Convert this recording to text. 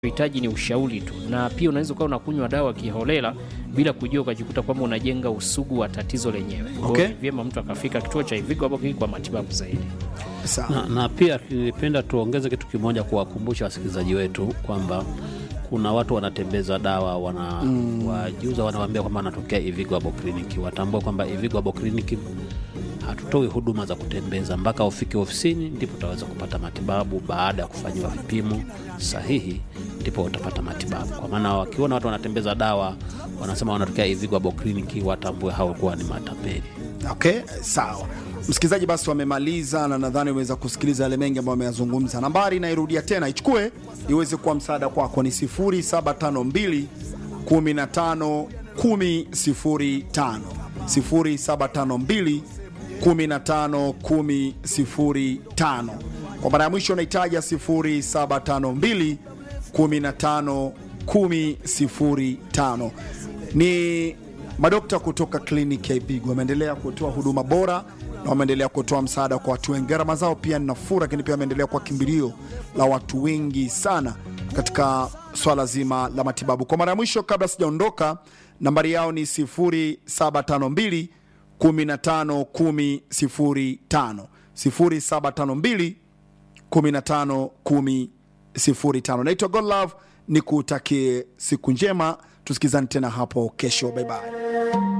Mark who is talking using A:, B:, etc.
A: hitaji ni ushauri tu, na pia unaweza ukawa unakunywa dawa kiholela bila kujua, ukajikuta kwamba unajenga usugu wa tatizo lenyewe. Kwa hiyo
B: Okay.
A: ni vyema mtu akafika kituo cha Ivigo hapo kwa matibabu zaidi.
B: Sawa.
C: na, na pia nilipenda tuongeze kitu kimoja kuwakumbusha wasikilizaji wetu kwamba kuna watu wanatembeza dawa wana mm. wajuza wanawaambia kwamba wanatokea Ivigo Abo Kliniki. Watambue kwamba Ivigo Abo Kliniki hatutoi huduma za kutembeza mpaka ufike ofisini, ndipo utaweza kupata matibabu. Baada ya kufanyiwa vipimo sahihi, ndipo utapata matibabu. Kwa maana wakiona watu wanatembeza dawa wanasema wanatokea Ivigo Abo Kliniki, watambue hao kuwa ni matapeli.
B: Okay, sawa. Msikilizaji, basi wamemaliza na nadhani umeweza kusikiliza yale mengi ambayo wameyazungumza. Nambari nairudia tena, ichukue iweze kuwa msaada kwako, ni 0752 15 10 0752 15 10 Kwa mara ya mwisho unaitaja 0752 15 10 ni madokta kutoka kliniki ya Ivigo wameendelea kutoa huduma bora na wameendelea kutoa msaada kwa watu wengi. Gharama zao pia ni nafuu, lakini pia wameendelea kwa kimbilio la watu wengi sana katika swala zima la matibabu. Kwa mara ya mwisho, kabla sijaondoka, nambari yao ni 0752 15 10 0752 15 10 05. Naitwa Godlove, ni kutakie siku njema, tusikizane tena hapo kesho. Bye bye.